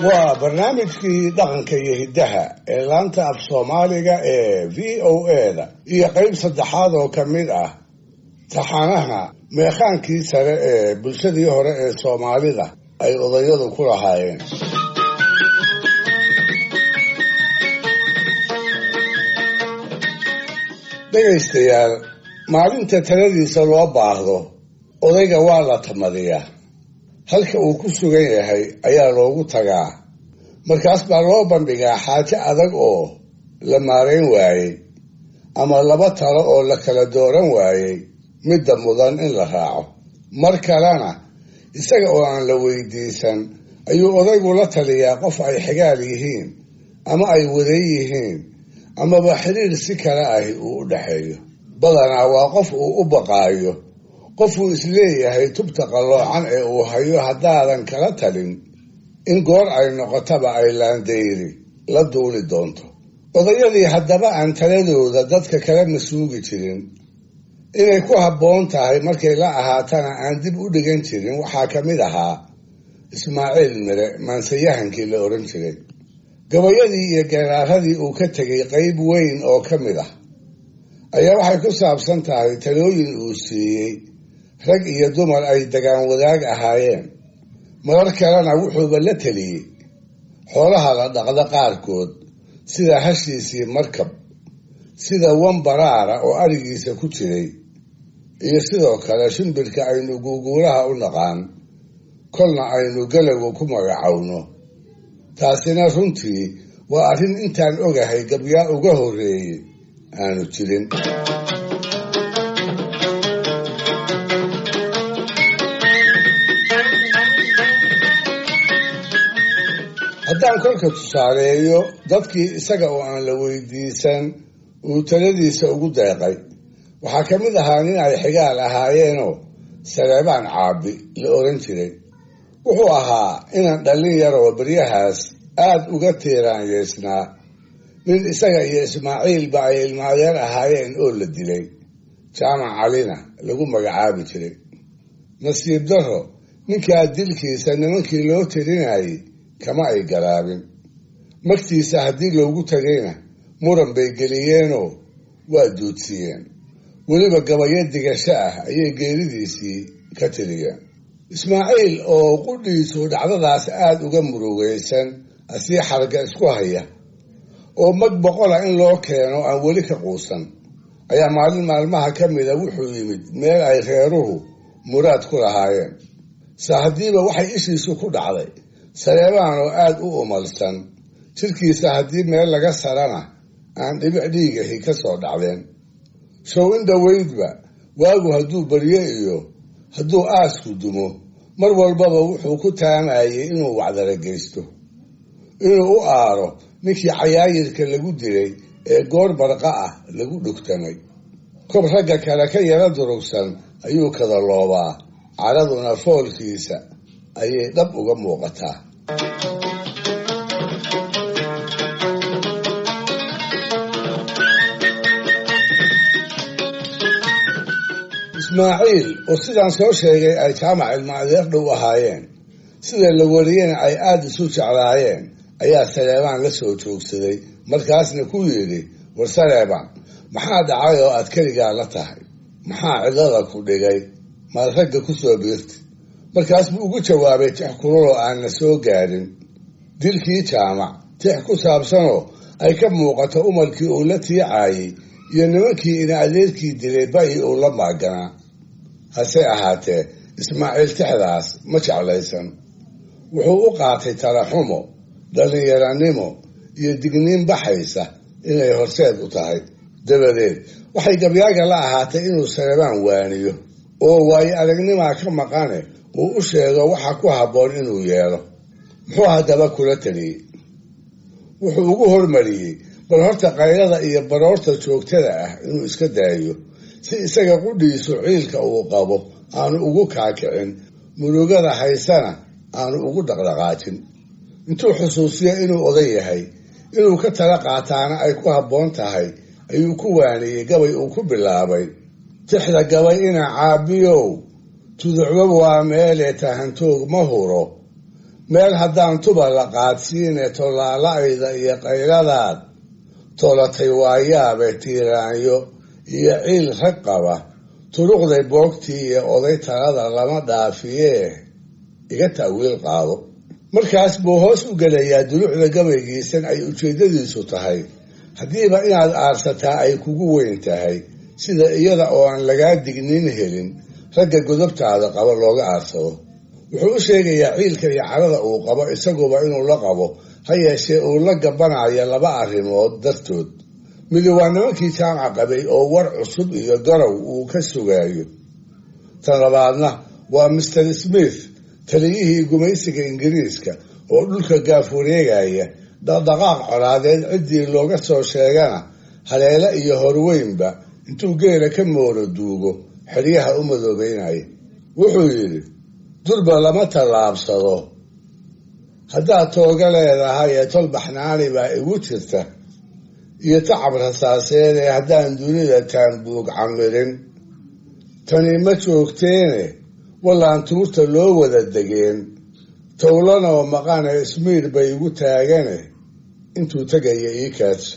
waa barnaamijkii dhaqanka iyo hiddaha ee laanta af soomaaliga ee v o eda iyo qeyb saddexaad oo ka mid ah taxanaha meekhaankii sare ee bulshadii hore ee soomaalida ay odayadu ku lahaayeen dhegaystayaal maalinta taladiisa loo baahdo odayga waa la tamadiyaa halka uu ku sugan yahay ayaa loogu tagaa markaas baa loo bandhigaa xaajo adag oo la maarayn waayey ama laba talo oo la kala dooran waayey midda mudan in la raaco mar kalena isaga oo aan la weydiisan ayuu odaygu la taliyaa qof ay xigaal yihiin ama ay waday yihiin amaba xiriir si kale ahi uu u dhexeeyo badanaa waa qof uu u baqaayo qofuu isleeyahay tubta qalloocan ee uu hayo haddaadan kala talin in goor ay noqotaba ay laandayri la duuli doonto odayadii haddaba aan taladooda dadka kala masuugi jirin inay ku habboon tahay markay la ahaatana aan dib u dhigan jirin waxaa ka mid ahaa ismaaciil mire maansayahankii la odhan jiray gabayadii iyo geeraaradii uu ka tegay qeyb weyn oo ka mid ah ayaa waxay ku saabsan tahay talooyin uu siiyey rag iyo dumar ay dagaan wadaag ahaayeen marar kalena wuxuuba la teliyey xoolaha la dhaqda qaarkood sida hashiisii markab sida wambaraara oo arigiisa ku jiray iyo sidoo kale shimbirka aynu guuguulaha u naqaan kolna aynu galowga ku magacowno taasina runtii waa arrin intaan ogahay gabyaa uga horreeyey aanu jirin haddaan kolka tusaaleeyo dadkii isaga oo aan la weydiisan uu taladiisa ugu deeqay waxaa ka mid ahaa nin ay xigaal ahaayeenoo saleebaan caabi la oran jiray wuxuu ahaa inaan dhallin yar oo beryahaas aad uga tiiraanyeysnaa nin isaga iyo ismaaciilba ay ilmaadeer ahaayeen oo la dilay jaamac calina lagu magacaabi jiray nasiib darro ninkaa dilkiisa nimankii loo tirinayay kama ay garaabin magtiisa haddii loogu tagayna muran bay geliyeenoo waa duudsiiyeen weliba gabayo digasho ah ayay geeridiisii ka tiriyeen ismaaciil oo qudhiisu dhacdadaas aada uga murugaysan asii xarga isku haya oo mag boqola in loo keeno aan weli ka quusan ayaa maalin maalmaha ka mida wuxuu yimid meel ay reeruhu muraad ku lahaayeen se haddiiba waxay ishiisu ku dhacday saleebaan oo aada u umalsan jirkiisa haddii meel laga sarana aan dhibic dhiigahi ka soo dhacdeen show in dhoweydba waagu hadduu baryo iyo hadduu aasku dumo mar walbaba wuxuu ku taamayey inuu wacdara geysto inuu u aaro ninkii cayaayirka lagu dilay ee goor barqa ah lagu dhugtamay kob ragga kale ka yara durugsan ayuu kada loobaa caraduna foolkiisa ayay dhab uga muuqataa ismaaciil oo sidaan soo sheegay ay jaamac ilmaadeer dhow ahaayeen sida la wariyena ay aada isu jeclaayeen ayaa saleebaan la soo joogsaday markaasna ku yidhi war saleebaan maxaa dhacay oo aad keligaa la tahay maxaa cidlada ku dhigay maad ragga ku soo biirti markaas buu ugu jawaabay tix kululoo aanna soo gaadhin dilkii jaamac tix ku saabsanoo ay ka muuqato umarkii uu la tiicaayey iyo nimankii ina adeerkii dilay ba-i uu la maaganaa hase ahaatee ismaaciil tixdaas ma jeclaysan wuxuu u qaatay talaxumo dhallinyaranimo iyo digniin baxaysa inay horseed u tahay dabadeed waxay gabyaaga la ahaatay inuu saleebaan waaniyo oo waayo aragnimaa ka maqane uu u sheego waxa ku habboon inuu yeelo muxuu haddaba kula taliyey wuxuu ugu hormariyey bal horta qaylada iyo baroorta joogtada ah inuu iska daayo si isaga qudhiisu ciilka uu qabo aanu ugu kaakicin murugada haysana aanu ugu dhaqdhaqaajin intuu xusuusiyo inuu oday yahay inuu ka tala qaataana ay ku habboon tahay ayuu ku waaniyey gabay uu ku bilaabay tixda gabay ina caabiyow tuducba waa meelee tahantoog ma huro meel haddaan tuba la qaadsiine tollaala-ayda iyo qayladaad toolatay waayaabe tiiraanyo iyo ciil rag qaba turuqday boogtii iyo oday talada lama dhaafiyee iga ta'wiil qaado markaas buu hoos u gelayaa dulucda gabaygiisan ay ujeeddadiisu tahay haddiiba inaad aarsataa ay kugu weyn tahay sida iyada oo aan lagaa dignin helin ragga godobtaada qaba looga aarsado wuxuu u sheegayaa ciilka iyo carada uu qabo isaguba inuu la qabo ha yeeshee uu la gabanaya laba arrimood dartood midi waa nimankii jaamaca qabay oo war cusub iyo garow uu ka sugaayo tan labaadna waa master smith taliyihii gumaysiga ingiriiska oo dhulka gaaf wareegaya dhaqdhaqaaq colaadeed ciddii looga soo sheegana haleele iyo horweynba intuu geela ka moolo duugo xeryaha u madoobeynaya wuxuu yidhi durba lama tallaabsado haddaad tooga leedahay ee tol baxnaani baa igu jirta iyo tacab rasaaseed ee haddaan dunida taanbuug camirin tani ma joogteene wallaan tuurta loo wada degeen towlanoo maqane ismiir bay igu taagane intuu tegaya ii kaadsa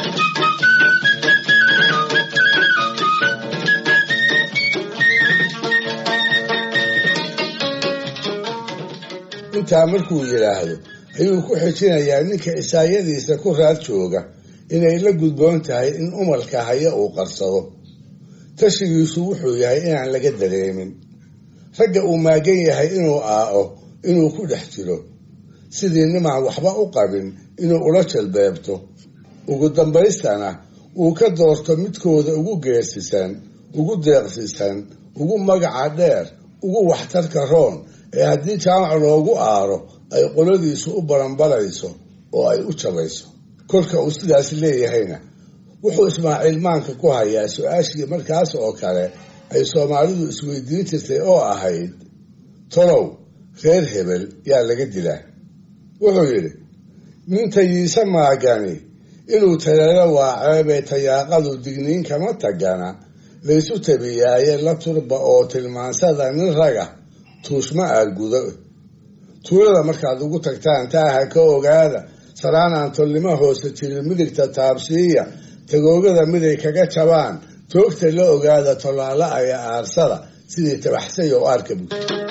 intaa markuu yidhaahdo ayuu ku xijinayaa ninka isaayadiisa ku raad jooga inay la gudboon tahay in umalka haya uu qarsado tashigiisu wuxuu yahay inaan laga dareemin ragga uu maagan yahay inuu aao inuu ku dhex jiro sidii nimaan waxba u qabin inuu ula jalbeebto ugu dambaystana uu ka doorto midkooda ugu geersisan ugu deeqsisan ugu magaca dheer ugu waxtarka roon ee haddii jaamac loogu aaro ay qoladiisu u baranbalayso oo ay u jabayso kolka uu sidaas leeyahayna wuxuu ismaaciil maanka ku hayaa su-aashii markaas oo kale ay soomaalidu isweydiin jirtay oo ahayd tolow reer hebel yaa laga dilaa wuxuu yidhi nin tayiise maagani inuu taleelo waaceebee tayaaqadu digniin kama tagana laysu tabiyaaye la turba oo tilmaansada nin raga tuushma aad gudo tuulada markaad ugu tagtaan taaha ka ogaada saraanaan tolnimo hoose jirin midigta taabsiiya tagoogada miday kaga jabaan toogta la ogaada tollaala aya aarsada sidii tabaxsay oo aarka bug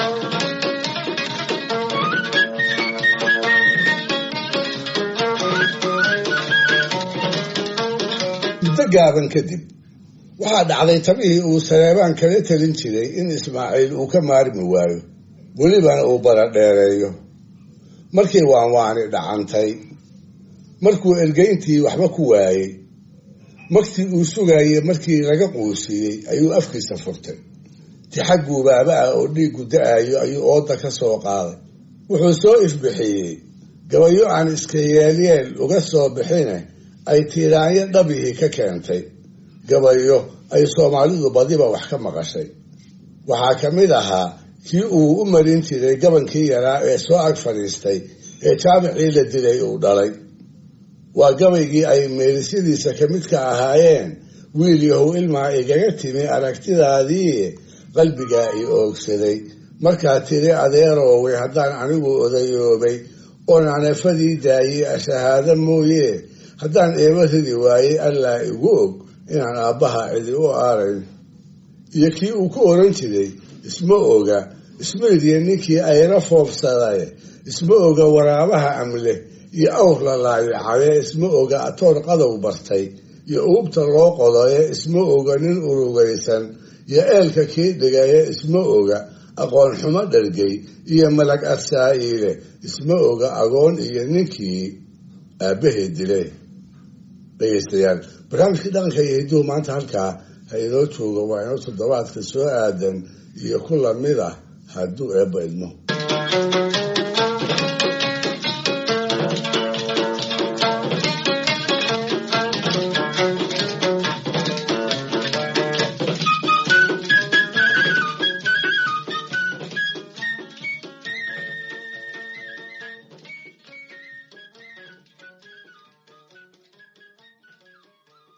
muddo gaaban kadib waxaa dhacday tabihii uu saleebaan kala talin jiray in ismaaciil uu ka maarmi waayo welibana uu baradheereeyo markii waanwaani dhacantay markuu ergeyntii waxba ku waayey magtii uu sugayey markii laga quusiiyey ayuu afkiisa furtay tixag guubaaba ah oo dhiiggu da-ayo ayuu ooda ka soo qaaday wuxuu soo ifbixiyey gabayo aan iska yeelyeel uga soo bixine ay tiiraanyo dhabihii ka keentay gabayo ay soomaalidu badiba wax ka maqashay waxaa ka mid ahaa kii uu u marin jiray gabankii yaraa ee soo ag fadhiistay ee jaamicii la dilay uu dhalay waa gabaygii ay meerisyadiisa ka midka ahaayeen wiil yahow ilmaa igaga timi aragtidaadii qalbigaa i oogsaday markaa tiri adeerooway haddaan anigu odayoobay oon anafadii daayey ashahaado mooye haddaan eeba ridi waayey allaa igu og inaan aabbaha cidi u aarayn iyo kii uu ku oran jiray isma oga ismaydiya ninkii ayra foofsaday isma oga waraabaha amle iyo awr la laayacaye isma oga atoor qadow bartay iyo uubta loo qodaye isma oga nin urugaysan iyo eelka kii dhigaye isma oga aqoon xumo dhargay iyo malag arsaa'iile isma oga agoon iyo ninkii aabbaheed dilay dhegeystayaal barnaamijkii dhaqanka iyo hidduhu maanta halkaa ha inoo jooga waa inoo toddobaadka soo aadan iyo ku lamid ah hadduu eebba idmo